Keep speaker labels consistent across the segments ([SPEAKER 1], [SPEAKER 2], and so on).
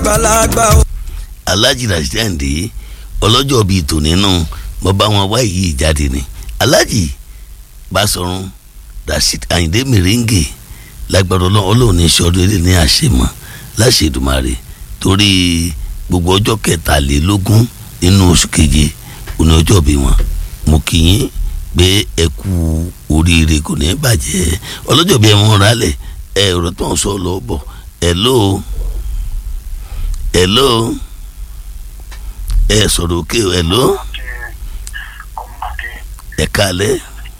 [SPEAKER 1] àgbàlagbà o.
[SPEAKER 2] alhaji rashendi ọlọ́jọ́ bíi tò nínú mo bá wọn wá yìí jáde ni alhaji Basọ̀run rasheed ayinde mèrèǹgè lágbára ọlọ́run ọlọ́run ní sọ́dún eré ní àṣemọ́ láṣẹ̀dùmarè torí gbogbo ọjọ́ kẹtàlélógún nínú oṣù keje òní ọjọ́ bí wọn mo kì í pé ẹ kú oríire kò ní bàjẹ́ ọlọ́jọ́ bí ẹ mọ̀ rálẹ̀ ẹ ọ̀rọ̀ tó ń sọ lọ bọ̀ hello hello ẹ sọ̀rọ̀ òkè hello ẹ kálẹ̀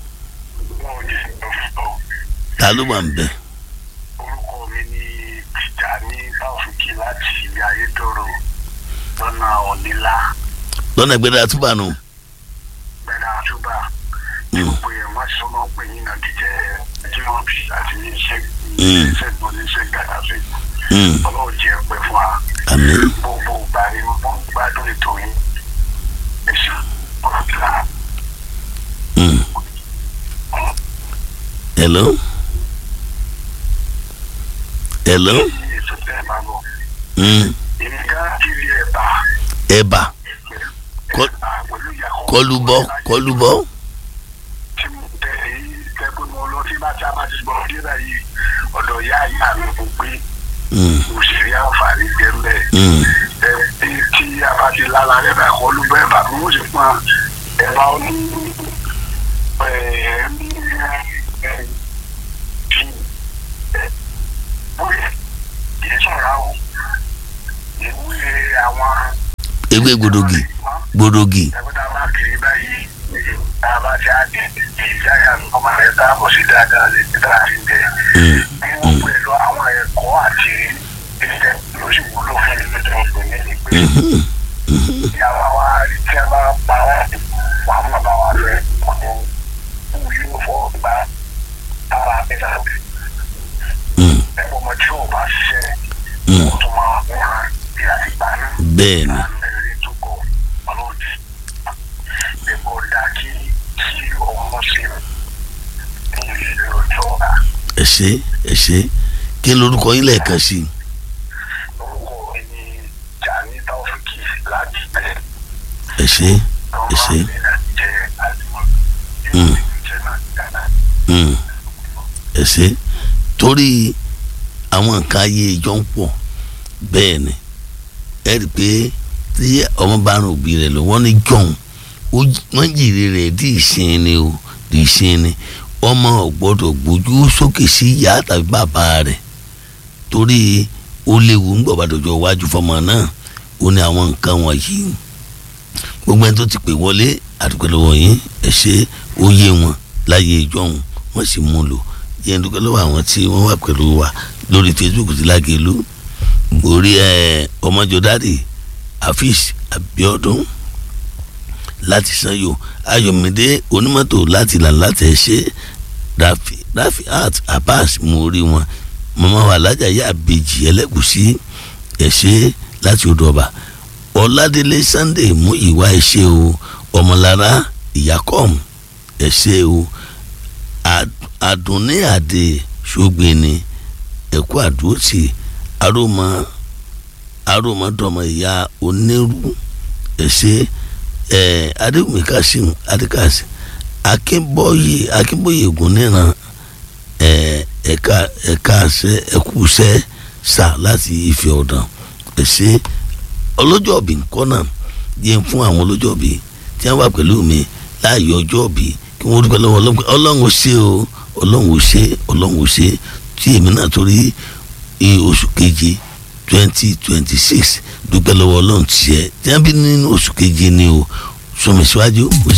[SPEAKER 2] ta ló wà ń bẹ̀.
[SPEAKER 3] orúkọ mi ni Tìjàní Taofiki láti ilé ayétòrò lọ́nà ọ̀nìlá
[SPEAKER 2] lọ́nà ìgbẹ́dẹ́ àtúbà nù.
[SPEAKER 3] gbẹ̀dà àtúbà tí gbogbo yẹn wọ́n sọ máa ń pè yín náà jíjẹ́ jíwọ́bì àti iṣẹ́ iṣẹ́ gbọ́n iṣẹ́ gbàdá sí ọlọ́run jẹ́ pẹ́ fún wa
[SPEAKER 2] àmín
[SPEAKER 3] gbogbo ìgbà ni wọ́n gbádùn ètò yín ẹ̀sìn ọ̀gá
[SPEAKER 2] Mm. hello hello
[SPEAKER 3] ètò tẹ́ ẹ máa bọ̀
[SPEAKER 2] Mm.
[SPEAKER 3] èmi ká kiri ẹ̀ bá
[SPEAKER 2] ẹ̀bà Kọ́-
[SPEAKER 3] ẹ̀bà pẹ̀lú ìyàkọ́
[SPEAKER 2] kọlùbọ kọlùbọ
[SPEAKER 3] tí mo tẹ èyí tẹ́gbọ́n mo lọ sí bàtà bá ti gbọ́ dé báyìí ọ̀dọ̀ ìyá ìyá mi mo gbé
[SPEAKER 2] Mm.
[SPEAKER 3] òṣèré àǹfààní jẹ́ ń bẹ̀.
[SPEAKER 2] Mm.
[SPEAKER 3] ẹ bí tí a bá ti lára rẹ̀ bá kọ́ ló bẹ́ẹ̀ bá bí wọ́n ṣe pọ́n ẹ bá ó ní ẹ ẹ ní ẹ ẹ tí ẹ wúyẹ kì í sọ̀rọ̀ àwọn ìwúyẹ àwọn
[SPEAKER 2] ewé gbòdògì gbòdògì
[SPEAKER 3] ẹgbẹ́ tá a bá kiri báyìí tá a bá ti á di ìjáyà ọmọ rẹ̀ tá a bọ̀ sí dáadáa lè ní tá a ti dẹ̀.
[SPEAKER 2] Mm.
[SPEAKER 3] bí wọ́n pẹ̀lú àwọn ẹ̀kọ́ àti ìṣẹ́ ló sì wúlò fún ilé tó ń pè ní ìgbé.
[SPEAKER 2] Mhm.
[SPEAKER 3] ìyàwó wa rí tí a bá pa wá wà mọ́ bá wa fẹ́ ọ̀dọ̀ wù yóò fọ́ gba ara nígbà tí
[SPEAKER 2] Mm.
[SPEAKER 3] ẹ̀kọ́ ọmọ tí ò bá ṣiṣẹ́
[SPEAKER 2] Mm.
[SPEAKER 3] ó tún máa wọ́n bí a ti gbà náà
[SPEAKER 2] bẹ́ẹ̀ ni
[SPEAKER 3] mẹ́rin tó kọ ọlọ́dì ẹ̀kọ́ dá kí kí ọmọ sí ní ìlú ọjọ́ ọ̀la
[SPEAKER 2] ẹ ṣé ẹ ṣé kí n lorúkọ yín lẹ́ẹ̀kan sí i
[SPEAKER 3] orúkọ mi ní Jani Taofiki láti bẹ̀rẹ̀
[SPEAKER 2] ẹ ṣé ẹ ṣé
[SPEAKER 3] ọmọ mi láti jẹ́ àdúgbò
[SPEAKER 2] Mm.
[SPEAKER 3] ìjẹ́ náà dáná.
[SPEAKER 2] Mm. ẹ ṣé torí àwọn nǹkan ayé ìjọ ń pọ̀ bẹ́ẹ̀ ni ẹ rí i pé tí ọmọ bá rìn òbí rẹ̀ lọ wọ́n ní jọ̀hún ó jí- wọ́n jèrè rẹ̀ dì í sin ni o dì í sin ni ọmọ ò gbọ́dọ̀ gbójú sókè sí ìyá tàbí bàbá rẹ̀ torí ó léwu ńgbọ̀ bá dọjọ́ iwájú fọmọ náà ó ní àwọn nǹkan wọ̀nyí gbogbo ẹni tó ti pè wọlé àdúgbò lọ́wọ́ yín ẹ ṣe ó yé wọn láyé ìjọhún wọ́n sì mú un lò yẹn dúpẹ́ lọ́wọ́ àwọn tí wọ́n wà pẹ̀lú wa lórí Facebook ti Lágelú orí ẹ ọmọjọdádì Afeez Abiodun láti Sanyo Ayọ̀mídé onímọ́tò láti là láti ẹ̀ṣẹ́ Rafi Rafi Art Abbas mú orí wọn màmá wa alájà yá àbèjì ẹlẹ́gùsí ẹ̀ṣẹ́ láti odò ọba ọ̀làdélé Sunday mú ìwà ẹ̀ṣẹ́ o ọmọlára ìyàkọ́m ẹ̀ṣẹ́ o Ad- àdùnní àdè ṣògbìnì ẹ̀kú àdúrótì arómọ arómọdọ́mọ ìyá onírú ẹ̀ṣẹ́ ẹ̀ adéwùmí kásìm adékásì akínbọ́yè akínbọ́yè ògúnníran ẹ̀ ẹ̀ka ẹ̀ka ṣẹ́ ẹ̀kúṣẹ́ sà láti Ifẹ̀ Ọ̀dàn ẹ̀ṣẹ́ ọlọ́jọ́bí nǹkan náà yẹn fún àwọn ọlọ́jọ́bí tí wọ́n wà pẹ̀lú mi láàyè ọjọ́bí kí wọ́n dúpẹ́ lọ́wọ́ ọlọ́run pé ọlọ́run ò ṣe o ọlọ́run ò ṣe ọlọ́run ò ṣe tí èmi náà torí i oṣù keje twenty twenty six dúpẹ́ lọ́wọ́ ọlọ́run tiẹ̀ tí wọ́n bí nínú oṣù keje ni o sọmi síwájú.